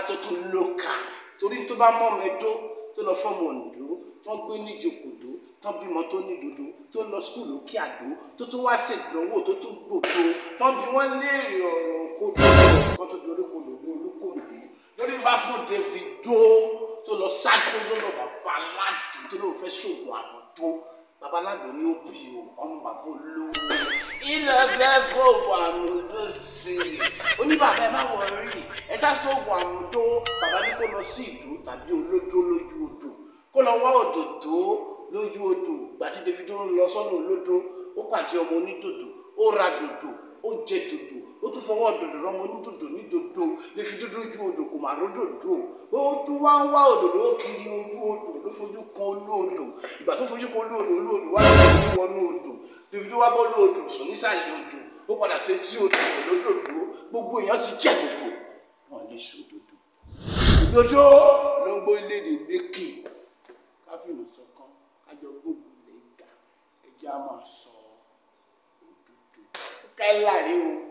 tó tún lóka torí tó bá mọ́ mẹ́dó tó lọ fọ́mọ òǹdó tó gbé níjòkòdó tó bímọ tó ní dodo tó lọ skul òkè àdó tó tún wá ṣèdánwò tó tún gbòdo tó bí wọ́n léèrè ọ̀rọ̀ òkodò kan tó dorí kodò ní olúkòǹdó lórí fá fún Davido tó lọ sáájú ló lọ bàbá aládùn tó lọ fẹ́ ṣògùn àwọn tó bàbá aládùn ní ó bí o ọmọ bàbá olówó ilẹ̀ fẹ́ fògùn àmì lóṣè oníbàbá ẹ má wọrí ẹ ṣáàtò ògùn àmì tó bàbá ní kó lọ sí ìdó tàbí olódó lójú odò kó lọ wá òdòdó lójú odò gbàtí Davido ń lọ sọ́nà olódó ó pàdé ọmọ onídòdò ó ra dòdò ó jẹ dòdò ó tún fọwọ́ dòdò rọmọ onídòdò ní dòdò Davido lójú odò kò má ródòdò ó tún wá ń wá òdòdó kiri ojú odò ló fojú kan olóodò ìgbà tó fojú kan olóodò olóodò wá lóòdò wọnú odò Davido wá bọ́ lóòdò sùn nísàlẹ̀ odò ó padà ṣe tí odò lódòdó gbogbo èèyàn ti jẹ́ dòdò wọn lè ṣòdodo òdodo ló ń gbọ́ léde lékè káfíìnì sọ̀kan kájọ gbogbo lè ga ẹjẹ́ á máa sọ òdodo kẹ́lá rí o.